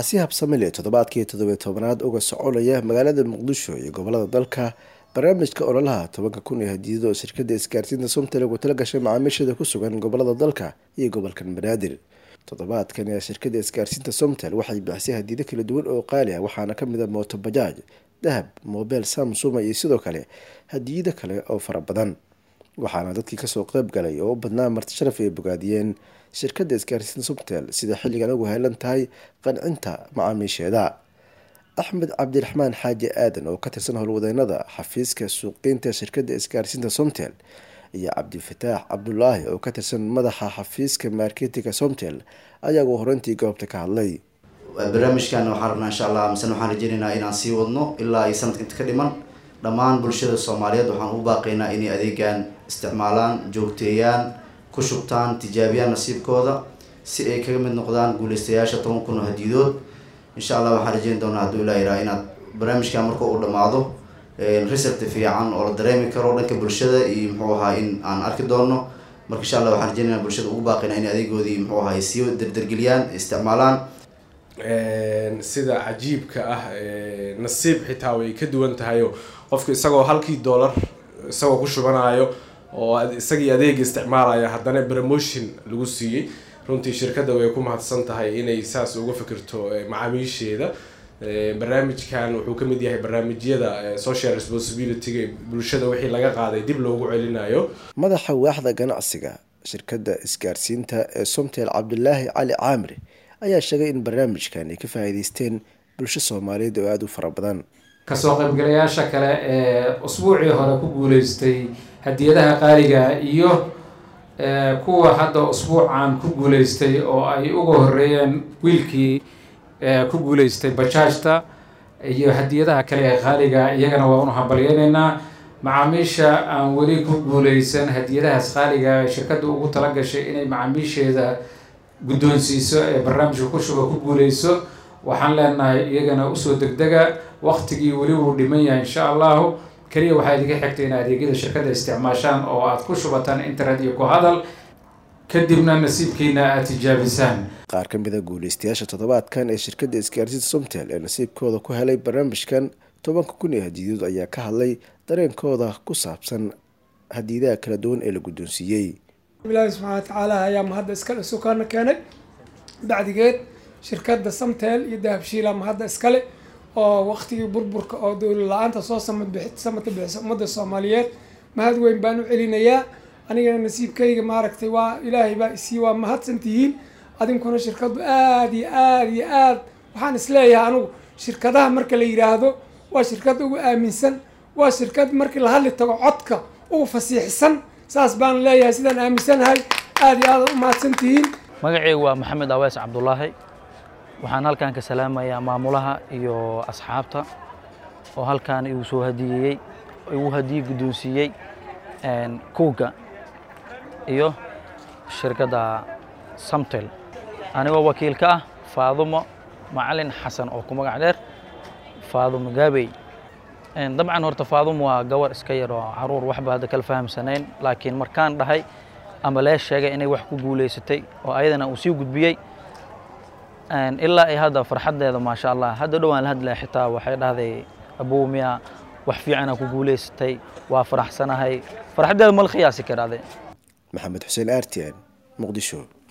waxaa si habsamile toddobaadkii toddobiy tobanaad uga soconaya magaalada muqdisho iyo gobolada dalka barnaamijka ololaha tobanka kun ee hadiyado oo shirkada isgaarsiinta somtel ugu tala gashay macaamiisheeda ku sugan gobolada dalka iyo gobolkan banaadir toddobaadkan ee shirkada isgaarsiinta somtel waxay bixisay hadiyado kala duwan oo qaali ah waxaana kamid a mooto bajaaj dahab mobel samsuma iyo sidoo kale hadiyado kale oo fara badan waxaana dadkii kasoo qeyb galay oo u badnaa marti sharaf ay bogaadiyeen shirkada isgaarsiinta somtel sida xilligan ugu heelan tahay qancinta macaamiisheeda axmed cabdiraxmaan xaaji aadan oo ka tirsan howlwadeynada xafiiska suuqgeynta shirkada isgaarsiinta somtel iyo cabdifataax cabdulaahi oo ka tirsan madaxa xafiiska marketinga somtel ayaa ugu horeyntii goobta ka hadlay barnaamijkan waxaan rabnaa insha allah misena waxaan rajeynaynaa inaan sii wadno ilaa ay sanadka inta ka dhiman dhammaan bulshada soomaaliyeed waxaan u baaqaynaa inay adeegan isticmaalaan joogteeyaan ku shubtaan tijaabiyaan nasiibkooda si ay kaga mid noqdaan guuleystayaasha toban kun oo hadiyadood insha allah waxaan rajeyn doonaa hadduu ilaa iraa inaad barnaamijkan marka uu dhamaado result fiican oo la dareemi karo dhanka bulshada iyo muxuu ahaa in aan arki doono marka insha allah waxaan rajeynayna bulshada ugu baaqaynaa in adeegoodii muxuu ahaa ay sii derdergeliyaan isticmaalaan sida cajiibka ah nasiib xitaa way ka duwan tahay oo qofka isagoo halkii dollar isagoo ku shubanayo oo isagii adeega isticmaalaya haddana promotion lagu siiyey runtii shirkadda way ku mahadsan tahay inay saas uga fikirto macaamiisheeda barnaamijkan wuxuu kamid yahay barnaamijyada social responsibilityga bulshada wixii laga qaaday dib loogu celinayo madaxa waaxda ganacsiga shirkadda isgaarsiinta ee somtel cabdulaahi cali caamir ayaa sheegay in barnaamijkan ay ka faa'iideysteen bulsho soomaaliyeed oo aada u fara badan kasoo qaybgalayaasha kale ee usbuucii hore ku guuleystay hadiyadaha qaaliga iyo kuwa hadda usbuucan ku guuleystay oo ay uga horeeyeen wiilkii ku guuleystay bajaajta iyo hadiyadaha kale ee qaaliga iyagana waa unu hambalyeyneynaa macaamiisha aan weli ku guuleysan hadiyadahaas qaaliga shirkadda ugu tala gashay inay macaamiisheeda guddoonsiiso ee barnaamijka ku shuba ku guuleyso waxaan leenahay iyagana usoo degdega waqtigii weli wuu dhiman yahay insha allahu keliya waxaa idinka xigtay in adeegyada shirkadda isticmaashaan oo aad ku shubataan internet iyo ku hadal kadibna nasiibkiina aad tijaabisaan qaar ka mid a guuleystayaasha toddobaadkan ee shirkadda isgaarsiinta somtel ee nasiibkooda ku helay barnaamijkan tobanka kun ee hadiyadood ayaa ka hadlay dareenkooda ku saabsan hadiyadaha kala duwan ee la guddoonsiiyey ilaahi subxaana watacaala ayaa mahadda iskale sukaana keenay bacdigeed shirkadda samtel iyo dahabshiila mahadda iskale oo waqtigii burburka oo dowla la-aanta soo samata bixisa ummadda soomaaliyeed mahad weyn baan u celinayaa anigana nasiibkayga maaragtay waa ilaahay baa isii waa mahadsan tihiin adinkuna shirkaddu aada iyo aada iyo aad waxaan isleeyahay anigu shirkadaha marka la yidhaahdo waa shirkad ugu aaminsan waa shirkad markii la hadli tago codka ugu fasiixsan saas baan leeyahay sidaan aaminsanahay aada iyo aada u mahadsan tihiin magacaygu waa maxamed awees cabdulaahi waxaan halkan ka salaamayaa maamulaha iyo asxaabta oo halkan igu soo hadiyeeyey igu hadiye guddoonsiiyey kuuga iyo shirkadda samtel anigoo wakiil ka ah faadumo macalin xasan oo ku magac dheer faadumo gaabey dabcan horta faadumo waa gawar iska yar oo caruur waxba hadda kala fahamsanayn laakiin markaan dhahay ama lee sheegay inay wax ku guulaysatay oo ayadana uu sii gudbiyey ilaa ay hadda farxaddeeda maasha allah hadda dhowaan la hadlaya xitaa waxay dhahday abow miya wax fiicana ku guulaysatay waa faraxsanahay farxaddeeda mal khiyaasi karaade maxamed xuseen artian muqdisho